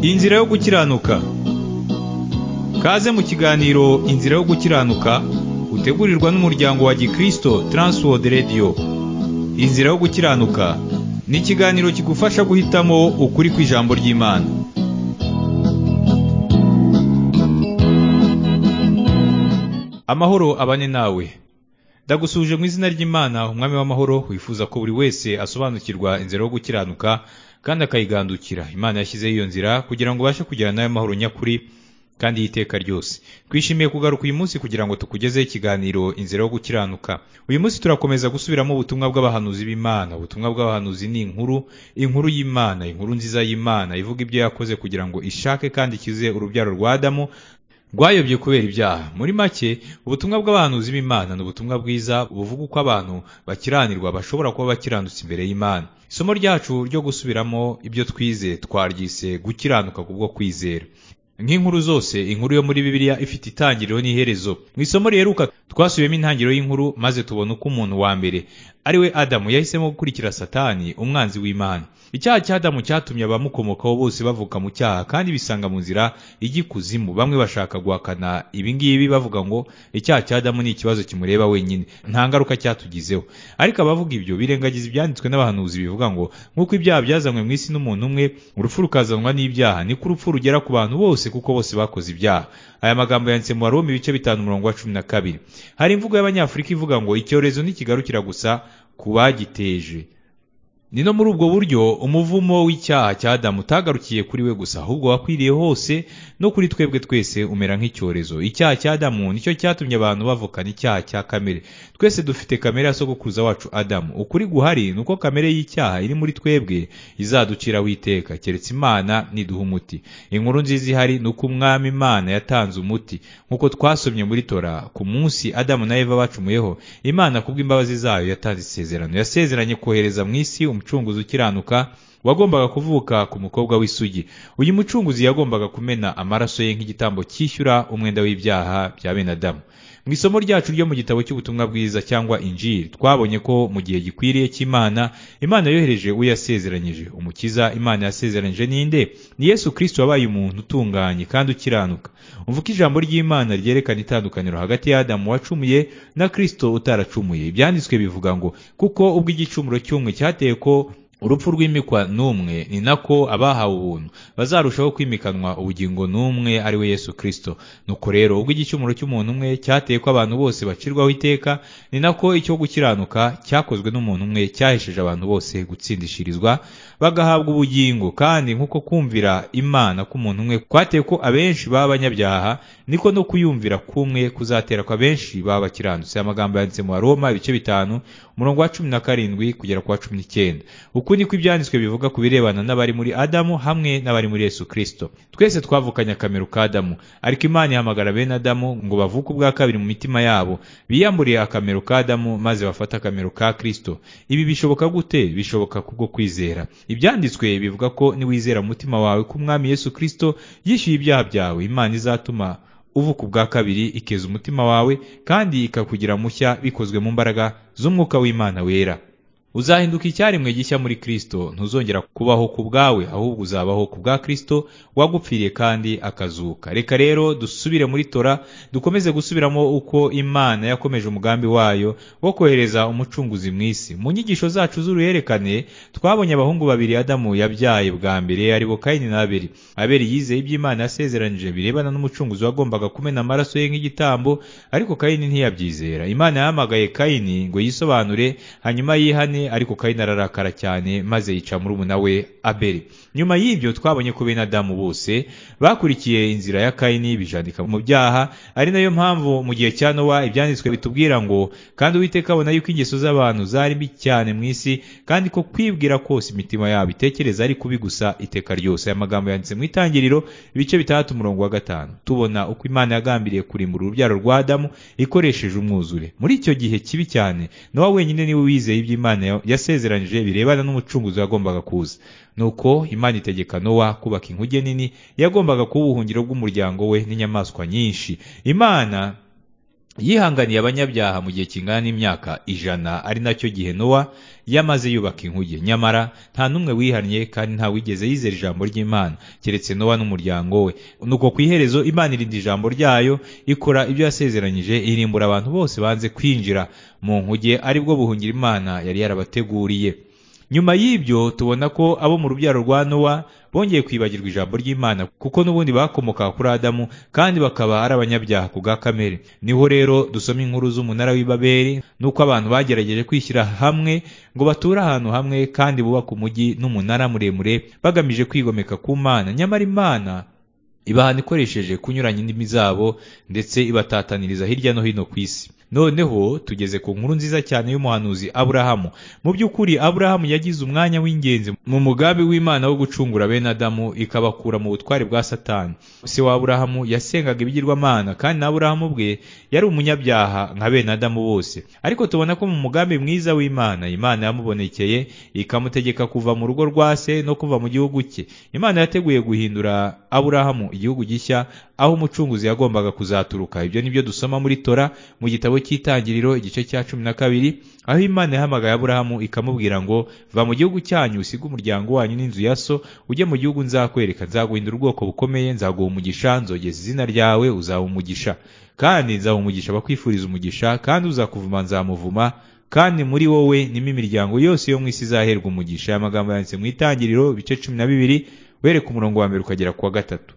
inzira yo gukiranuka kaze mu kiganiro inzira yo gukiranuka utegurirwa n'umuryango wa gikristo Transworld Radio inzira yo gukiranuka ni ikiganiro kigufasha guhitamo ukuri kw'ijambo ry'imana amahoro abane nawe ndagusuje mu izina ry'imana umwami w'amahoro wifuza ko buri wese asobanukirwa inzira yo gukiranuka kandi akayigandukira imana yashyizeho iyo nzira kugira ngo ubashe kugirana nayo mahoro nyakuri kandi y'iteka ryose twishimiye kugaruka uyu munsi kugira ngo tukugezeho ikiganiro inzira yo gukiranuka uyu munsi turakomeza gusubiramo ubutumwa bw'abahanuzi b'imana ubutumwa bw'abahanuzi ni inkuru inkuru y'imana inkuru nziza y'imana ivuga ibyo yakoze kugira ngo ishake kandi ikize urubyaro rwa adamu rwayobye kubera ibyaha muri make ubutumwa bw'abahanuzi b'imana ni ubutumwa bwiza buvuga uko abantu bakiranirwa bashobora kuba bakiranutse imbere y'imana isomo ryacu ryo gusubiramo ibyo twize twaryise gukiranuka kubwo kwizera nk'inkuru zose inkuru yo muri bibiliya ifite itangiriro n'iherezo mu isomo riheruka twasubiyemo intangiriro y'inkuru maze tubona uko umuntu wa mbere ari we adamu yahisemo gukurikira satani umwanzi w'imana icyaha cya adamu cyatumye abamukomokaho bose bavuka mu cyaha kandi bisanga mu nzira ijya ikuzimu bamwe bashaka guhakana ibi ngibi bavuga ngo icyaha cya adamu ni ikibazo kimureba wenyine nta ngaruka cyatugizeho ariko abavuga ibyo birengagiza ibyanditswe n'abahanuzi bivuga ngo nk'uko ibyaha byazanywe mu isi n'umuntu umwe urupfu rukazanwa n'ibyaha niko urupfu rugera ku bantu bose kuko bose bakoze ibyaha aya magambo yanditse mu baroma ibice bitanu umurongo wa cumi na kabiri hari imvugo y'abanyafurika ivuga ngo icyorezo ntikigarukira gusa ku bagiteje ni no muri ubwo buryo umuvumo w'icyaha cya adamu utagarukiye kuri we gusa ahubwo wakwiriye hose no kuri twebwe twese umera nk'icyorezo icyaha cya adamu nicyo cyatumye abantu bavukana icyaha cya kamere twese dufite kamere ya sogokuruza wacu adamu ukuri guhari ni uko kamere y'icyaha iri muri twebwe izaduciraho iteka keretse imana niduha umuti inkuru nziza ihari ni uko umwami imana yatanze umuti nk'uko twasomye muri tora ku munsi adamu na eva bacumuyeho imana kubw'imbabazi zayo yatanze isezerano yasezeranye kohereza mu isi umucunguzi ukiranuka wagombaga kuvuka ku mukobwa w'isugi uyu mucunguzi yagombaga kumena amaraso ye nk'igitambo cyishyura umwenda w'ibyaha bya bene adamu mu isomo ryacu ryo mu gitabo cy'ubutumwa bwiza cyangwa injiri twabonye ko mu gihe gikwiriye cy'imana imana yohereje uwo yasezeranyije umukiza imana yasezeranyije ninde ni yesu kirisito wabaye umuntu utunganye kandi ukiranuka umvuka ijambo ry'imana ryerekana itandukaniro hagati y'adamu wacumuye na kirisito utaracumuye ibyanditswe bivuga ngo kuko ubwo igicumuro cy'umwe cyateye ko urupfu rwimikwa n'umwe ni nako abahawe ubuntu bazarushaho kwimikanwa ubugingo n'umwe ari we yesu kirisito nuko rero ubwo igicumuro cy'umuntu umwe cyateye ko abantu bose bacirwaho iteka ni nako icyo gukiranuka cyakozwe n'umuntu umwe cyahesheje abantu bose gutsindishirizwa bagahabwa ubugingo kandi nk'uko kumvira imana k'umuntu umwe kwateye ko abenshi baba abanyabyaha niko no kuyumvira k'umwe kuzatera ko abenshi baba bakiranutse amagambo yanditse mu baroma ibice bitanu umurongo wa cumi na karindwi kugera ku wa cumi n'icyenda uku niko ibyanditswe bivuga ku birebana n'abari muri adamu hamwe n'abari muri yesu kirisito twese twavukanye akamero ka adamu ariko imana ihamagara bene adamu ngo bavuke ubwa kabiri mu mitima yabo biyamburiye akamero ka adamu maze bafate akamero ka kirisito ibi bishoboka gute bishoboka kubwo kwizera ibyanditswe bivuga ko niwizera mu mutima wawe ko umwami yesu kirisito yishyuye ibyaha byawe imana izatuma uvuka ubwa kabiri ikeza umutima wawe kandi ikakugira mushya bikozwe mu mbaraga z'umwuka w'imana wera uzahinduka icyaremwe gishya muri kirisito ntuzongera kubaho ku bwawe ahubwo uzabaho ku bwa kirisito wagupfiriye kandi akazuka reka rero dusubire muri tora dukomeze gusubiramo uko imana yakomeje umugambi wayo wo kohereza umucunguzi mu isi mu nyigisho zacu z'uruherekane twabonye abahungu babiri adamu yabyaye bwa mbere aribo kayini na aberi aberi yizeye iby'imana yasezeranyije birebana n'umucunguzi wagombaga kumena amaraso ye nk'igitambo ariko kayini ntiyabyizera imana yahamagaye kayini ngo yisobanure hanyuma yihane ariko kayini ararakara cyane maze yica murumuna we abeli nyuma y'ibyo twabonye ko bene adamu bose bakurikiye inzira ya kayini bijandika mu byaha ari nayo mpamvu mu gihe cya nowa ibyanditswe bitubwira ngo kandi uwiteka abona yuko ingeso z'abantu zari mbi cyane mu isi kandi ko kwibwira kose imitima yabo itekereza ari kubi gusa iteka ryose aya magambo yanditse mu itangiriro ibice bitandatu umurongo wa gatanu tubona uko imana yagambiriye kurimbura urubyaro rwa adamu ikoresheje umwuzure muri icyo gihe kibi cyane nowa wenyine niwe wizeye iby'imana yasezeranyije birebana n'umucunguzi wagombaga kuza nuko imana itegeka nowa kubaka inkuge nini yagombaga kuba ubuhungiro bw'umuryango we n'inyamaswa nyinshi imana yihanganiye abanyabyaha mu gihe kingana n'imyaka ijana ari nacyo gihe nowa yamaze yubaka inkuge nyamara nta n'umwe wihannye kandi nta wigeze yizera ijambo ry'imana keretse nowa n'umuryango we nuko ku iherezo imana irinda ijambo ryayo ikora ibyo yasezeranyije irimbura abantu bose banze kwinjira mu nkuge aribwo buhungira imana yari yarabateguriye nyuma y'ibyo tubona ko abo mu rubyaro rwa nowa bongeye kwibagirwa ijambo ry'imana kuko n'ubundi bakomokaga kuri adamu kandi bakaba ari abanyabyaha ku bwa kamere niho rero dusoma inkuru z'umunara w'ibaberi n'uko abantu bagerageje kwishyira hamwe ngo bature ahantu hamwe kandi bubake umujyi n'umunara muremure bagamije kwigomeka ku mana nyamara imana ibahana ikoresheje kunyuranya indimi zabo ndetse ibatataniriza hirya no hino ku isi noneho tugeze ku nkuru nziza cyane y'umuhanuzi aburahamu mu by'ukuri aburahamu yagize umwanya w'ingenzi mu mugambi w'imana wo gucungura bene adamu ikabakura mu butware bwa satani se wa aburahamu yasengaga ibigirwamana kandi na aburahamu bwe yari umunyabyaha nka bene adamu bose ariko tubona ko mu mugambi mwiza w'imana imana yamubonekeye ikamutegeka kuva mu rugo rwa se no kuva mu gihugu cye imana yateguye guhindura aburahamu igihugu gishya aho umucunguzi yagombaga kuzaturuka ibyo ni byo dusoma muri tora mu gitabo cy'itangiriro igice cya cumi na kabiri aho imana yahamagaye aburahamu ikamubwira ngo va mu gihugu cyanyu usige umuryango wanyu n'inzu ya so ujye mu gihugu nzakwereka nzaguhindura ubwoko bukomeye nzaguha umugisha nzogeza izina ryawe uzaba umugisha kandi nzaha umugisha abakwifuriza umugisha kandi uzakuvuma nzamuvuma kandi muri wowe nimo imiryango yose yo mu isi izaherwa umugisha aya magambo yanditse mu itangiriro ibice cumi na bibiri wereka umurongo wa mbere ukagera ku wa gatatu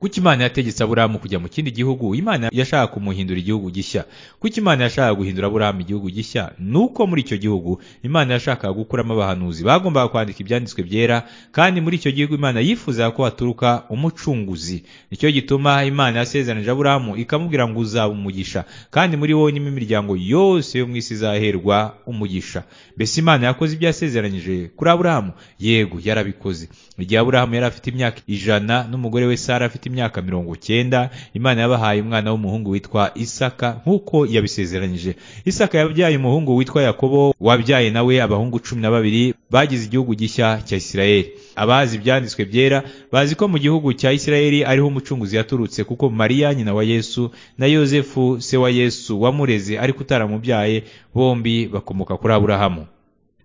kuko imana yategetse aburahamu kujya mu kindi gihugu imana yashaka kumuhindura igihugu gishya kuko imana yashakaga guhindura aburahamu igihugu gishya nuko muri icyo gihugu imana yashakaga gukuramo abahanuzi bagombaga kwandika ibyanditswe byera kandi muri icyo gihugu imana yifuzaga ko haturuka umucunguzi nicyo gituma imana yasezeranije aburahamu ikamubwira ngo uzaba umugisha kandi muri wowe nimo imiryango yose yo mu isi izaherwa umugisha mbese imana yakoze ibyo yasezeranyije kuri aburahamu yego yarabikoze igihe aburahamu yari afite imyaka ijana n'umugore we sara afite imyaka mirongo cyenda imana yabahaye umwana w'umuhungu witwa isaka nk'uko yabisezeranyije isaka yabyaye umuhungu witwa yakobo wabyaye nawe abahungu cumi na babiri bagize igihugu gishya cya isirayeli abazi ibyanditswe byera bazi ko mu gihugu cya isirayeli ariho umucunguzi yaturutse kuko mariya nyina wa yesu na yosefu se wa yesu wamureze ariko utaramubyaye bombi bakomoka kuri aburahamu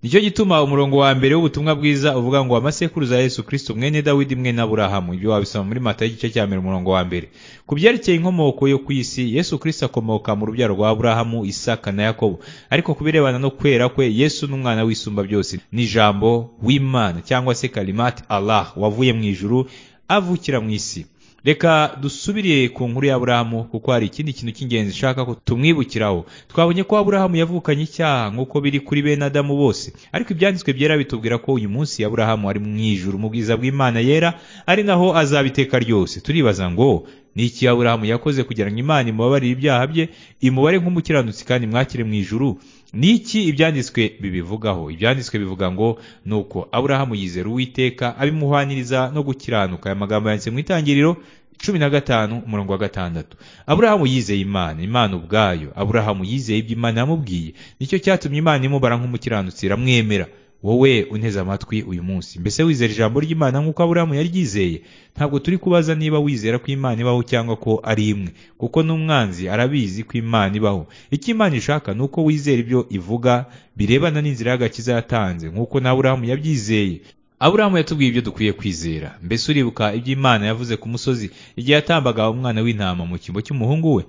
nicyo gituma umurongo wa mbere w'ubutumwa bwiza uvuga ngo amasekuruza ya Yesu Kristo mwene Dawidi mwene Aburahamu ibyo wabisoma muri Mata y'igice cya mbere umurongo wa mbere ku byerekeye inkomoko yo ku isi Yesu Kristo akomoka mu rubyaro rwa Aburahamu Isaka na Yakobo ariko ku birebana no kwera kwe Yesu n'umwana w'isumba byose ni jambo w'Imana cyangwa se kalimati Allah wavuye mu ijuru avukira mu isi reka dusubire ku nkuru ya Aburahamu kuko hari ikindi kintu cy'ingenzi nshaka ko tumwibukiraho twabonye ko Aburahamu yavukanye icyaha nk'uko biri kuri bene Adamu bose ariko ibyanditswe byera bitubwira ko uyu munsi Aburahamu ari mu ijuru mu bwiza bw'Imana yera ari naho azabiteka ryose turibaza ngo ni iki Aburahamu yakoze kugira ngo Imana imubabarire ibyaha bye imubare nk'umukiranutsi kandi mwakire mu ijuru ni iki ibyanditswe bibivugaho ibyanditswe bivuga ngo ni uko aburahamu yizera uwiteka abimuhwaniriza no gukiranuka aya magambo yanditse mu itangiriro cumi na gatanu umurongo wa gatandatu aburahamu yizeye imana imana ubwayo aburahamu yizeye ibyo imana yamubwiye nicyo cyatumye imana imubara nk'umukiranutsi iramwemera wowe unteze amatwi uyu munsi mbese wizera ijambo ry'imana nk'uko aburahamu yaryizeye ntabwo turi kubaza niba wizera ko imana ibaho cyangwa ko ari imwe kuko n'umwanzi arabizi ko imana ibaho icyo imana ishaka ni uko wizera ibyo ivuga birebana n'inzira y'agakiza yatanze nk'uko na aburahamu yabyizeye aburahamu yatubwiye ibyo dukwiye kwizera mbese uribuka ibyo imana yavuze ku musozi igihe yatambaga umwana w'intama mu cyimbo cy'umuhungu we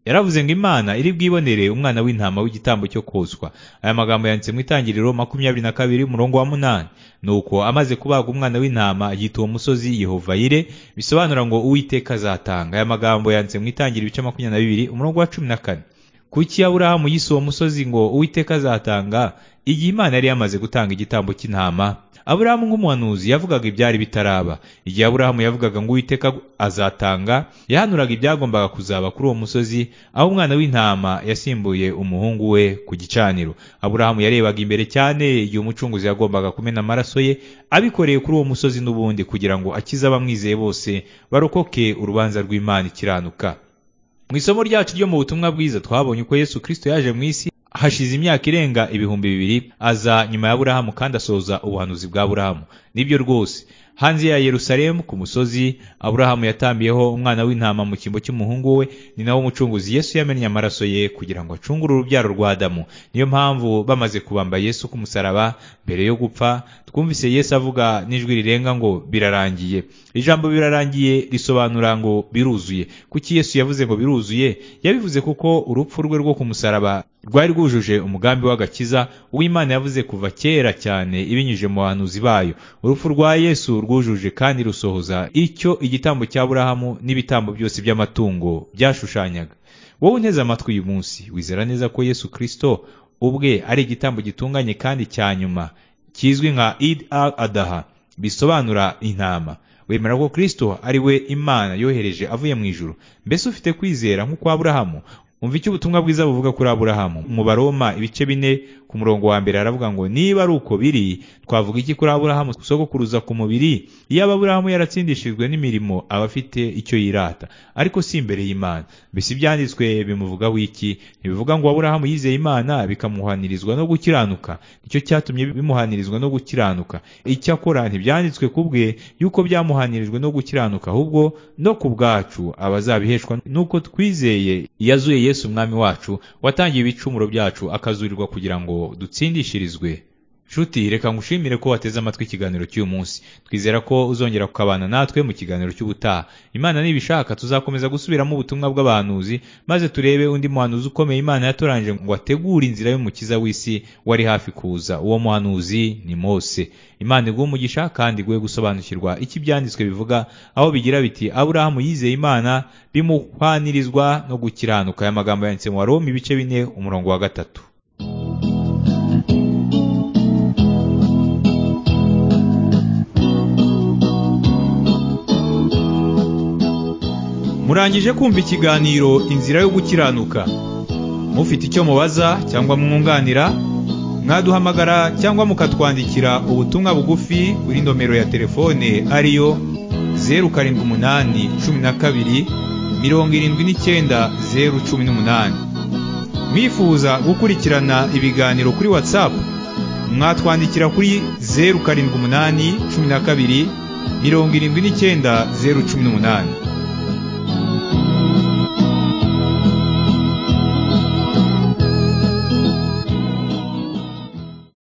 yaravuze ngo imana iri bwibonere umwana w'intama w'igitambo cyo koswa aya magambo yanditse mu itangiriro makumyabiri na kabiri umurongo wa munani nuko amaze kubaga umwana w'intama yita uwo musozi yehovayire bisobanura ngo uwiteka azatanga aya magambo yanditse mu itangiriro ibice makumyabiri na bibiri umurongo wa cumi na kane kuki aburahamu yise uwo musozi ngo uwiteka azatanga igihe imana yari yamaze gutanga igitambo cy'intama aburahamu nk'umuhanuzi yavugaga ibyari bitaraba igihe aburahamu yavugaga ngo uwiteka azatanga yahanuraga ibyagombaga kuzaba kuri uwo musozi aho umwana w'intama yasimbuye umuhungu we ku gicaniro aburahamu yarebaga imbere cyane igihe umucunguzi yagombaga kumena amaraso ye abikoreye kuri uwo musozi n'ubundi kugira ngo akize abamwizeye bose barokoke urubanza rw'imana ikiranuka mu isomo ryacu ryo mu butumwa bwiza twabonye uko yesu kirisito yaje mu isi hashize imyaka irenga ibihumbi bibiri aza nyuma ya burahamu kandi asohoza ubuhanuzi bwa burahamu nibyo rwose hanze ya Yerusalemu ku musozi Aburahamu yatambiyeho umwana w'intama mu cyimbo cy'umuhungu we ni nawo umucunguzi Yesu yamennye amaraso ye kugira ngo acungure urubyaro rwa Adamu niyo mpamvu bamaze kubamba Yesu ku musaraba mbere yo gupfa twumvise Yesu avuga n'ijwi rirenga ngo birarangiye ijambo birarangiye risobanura ngo biruzuye kuki Yesu yavuze ngo biruzuye yabivuze kuko urupfu rwe rwo ku musaraba rwari rwujuje umugambi w'agakiza uw'Imana yavuze kuva kera cyane ibinyujije mu bahanuzi bayo urupfu rwa Yesu rwujuje kandi rusohoza icyo igitambo cya Aburahamu n'ibitambo byose by'amatungo byashushanyaga wowe unteze amatwi uyu munsi wizera neza ko Yesu Kristo ubwe ari igitambo gitunganye kandi cya nyuma kizwi nka Eid al Adaha bisobanura intama wemera ko Kristo ari we Imana yohereje avuye mu ijuru mbese ufite kwizera nk'uko Aburahamu umva icyo ubutumwa bwiza buvuga kuri Aburahamu mu baroma ibice bine ku murongo wa mbere aravuga ngo niba ari uko biri twavuga iki kuri Aburahamu sogokuruza ku mubiri iyo Aburahamu yaratsindishijwe n'imirimo aba afite icyo yirata ariko si imbere y'Imana mbese ibyanditswe bimuvugaho iki ntibivuga ngo Aburahamu yizeye Imana bikamuhanirizwa no gukiranuka nicyo cyatumye bimuhanirizwa no gukiranuka icyakora ntibyanditswe ku bwe yuko byamuhanirijwe no gukiranuka ahubwo no ku bwacu abazabiheshwa nuko twizeye yazuye Yesu umwami wacu watangiye ibicumuro byacu akazurirwa kugira ngo dutsindishirizwe nshuti reka ngushimire ko wateze amatwi ikiganiro cy'uyu munsi twizera ko uzongera kukabana natwe mu kiganiro cy'ubutaha imana nibishaka tuzakomeza gusubiramo ubutumwa bw'abahanuzi maze turebe undi muhanuzi ukomeye imana yatoranyije ngo ategure inzira y'umukiza w'isi wari hafi kuza uwo muhanuzi ni mose imana iguha umugisha kandi iguhe gusobanukirwa icyo ibyanditswe bivuga aho bigira biti aburahamu yizeye imana bimuhanirizwa no gukiranuka aya magambo yanditse mu waroma ibice bine umurongo wa gatatu murangije kumva ikiganiro inzira yo gukiranuka mufite icyo mubaza cyangwa mwunganira mwaduhamagara cyangwa mukatwandikira ubutumwa bugufi kuri nomero ya telefone ariyo zeru karindwi umunani cumi na kabiri mirongo irindwi n'icyenda zeru cumi n'umunani mwifuza gukurikirana ibiganiro kuri watsapu mwatwandikira kuri zeru karindwi umunani cumi na kabiri mirongo irindwi n'icyenda zeru cumi n'umunani